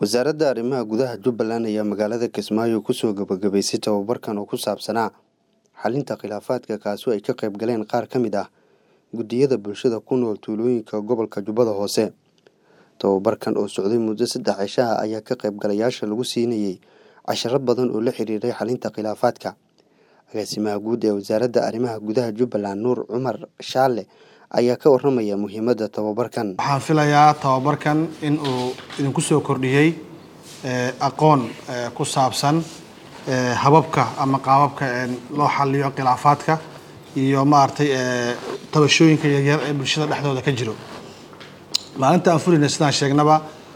wasaaradda arrimaha gudaha jubbaland ayaa magaalada kismaayo kusoo gabagabaysay tababarkan oo ku saabsanaa xalinta khilaafaadka kaasi ay ka qayb galeen qaar ka mid ah guddiyada bulshada ku nool tuulooyinka gobolka jubbada hoose tababarkan oo socday muddo saddex cishaha ayaa ka qaybgalayaasha lagu siinayey casharo badan oo la xiriiray xalinta khilaafaadka agaasimaha guud ee wasaaradda arrimaha gudaha jubbaland nuur cumar shaale ayaa ka waramaya muhiimadda tababarkan waxaan filayaa tababarkan in uu idinku soo kordhiyey aqoon ku saabsan hababka ama qaababka loo xaliyo khilaafaadka iyo maaragtay tabashooyinka yaryar ee bulshada dhexdooda ka jiro maalinta aan fulinay sidaan sheegnaba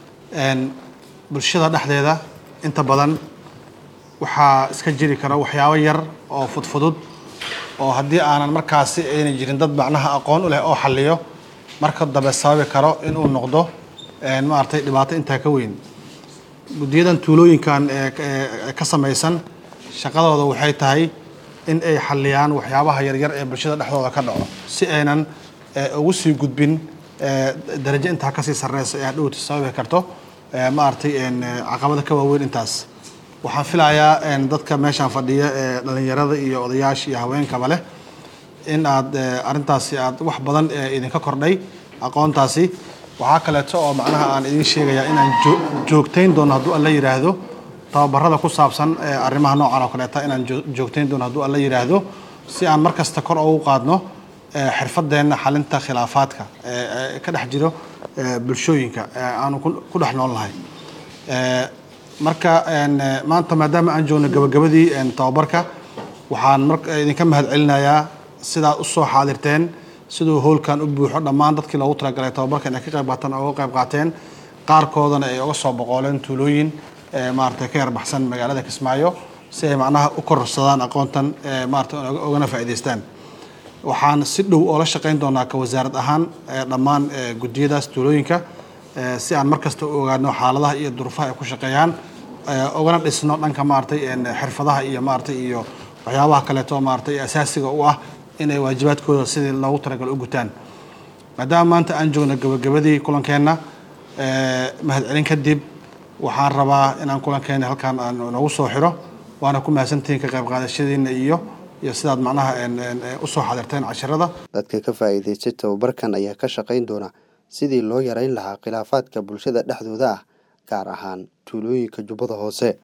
bulshada dhexdeeda inta badan waxaa iska jiri kara waxyaabo yar oo fudfudud oo haddii aanan markaasi ayna jirin dad macnaha aqoon u leh oo xaliyo marka dambe sababi karo inuu noqdo maaragtay dhibaato intaa ka weyn guddiyadan tuulooyinkan ka samaysan shaqadooda waxay tahay in ay xaliyaan waxyaabaha yaryar ee bulshada dhexdooda ka dhaco si aynan ugu sii gudbin darajo intaa kasii sarreysa ee hadhowti sababi karto maaragtay caqabada ka waaweyn intaas waxaan filayaa dadka meeshaan fadhiya ee dhalinyarada iyo odayaasha iyo haweenkaba leh in aad arrintaasi aad wax badan idinka kordhay aqoontaasi waxaa kaleeto oo macnaha aan idiin sheegayaa inaan joogtayn doono hadduu alla yidhaahdo tababarada ku saabsan arrimaha noocan oo kaleeta inaan joogtayn doono hadduu alla yidhaahdo si aan mar kasta kor ugu qaadno xirfadeenna xalinta khilaafaadka ka dhex jiro bulshooyinka aanu ku dhex nool nahay marka maanta maadaama aan joogno gabagabadii tababarka waxaan mar idinka mahad celinayaa sidaad usoo xaadirteen siduu howlkan u buuxo dhammaan dadkii loogu talagalay tababarka inay ka qayb qaataan oga qayb qaateen qaarkoodana ay uga soo boqooleen tuulooyin maaragtay ka yarbaxsan magaalada kismaayo si ay macnaha u kororsadaan aqoontan maaragtay ogana faa'iidaystaan waxaan si dhow oola shaqayn doonaa ka wasaarad ahaan dhammaan guddiyadaas tuulooyinka si aan mar kasta u ogaano xaaladaha iyo duruufaha ay ku shaqeeyaan ogana dhisno dhanka maaragtay xirfadaha iyo maaragtay iyo waxyaabaha kaleeto maaragtay asaasiga u ah inay waajibaadkooda sidii loogu talagalo u gutaan maadaama maanta aan joogno gabagabadii kulankeenna mahadcelin kadib waxaan rabaa inaan kulankeena halkaan aan noogu soo xiro waana ku mahadsantihiin ka qayb qaadashadiina iyo iyo sidaad macnaha usoo xadirteen casharada dadka ka faa'iidaystay tababarkan ayaa ka shaqayn doona sidii loo yarayn lahaa khilaafaadka bulshada dhexdooda ah gaar ahaan tuulooyinka jubbada hoose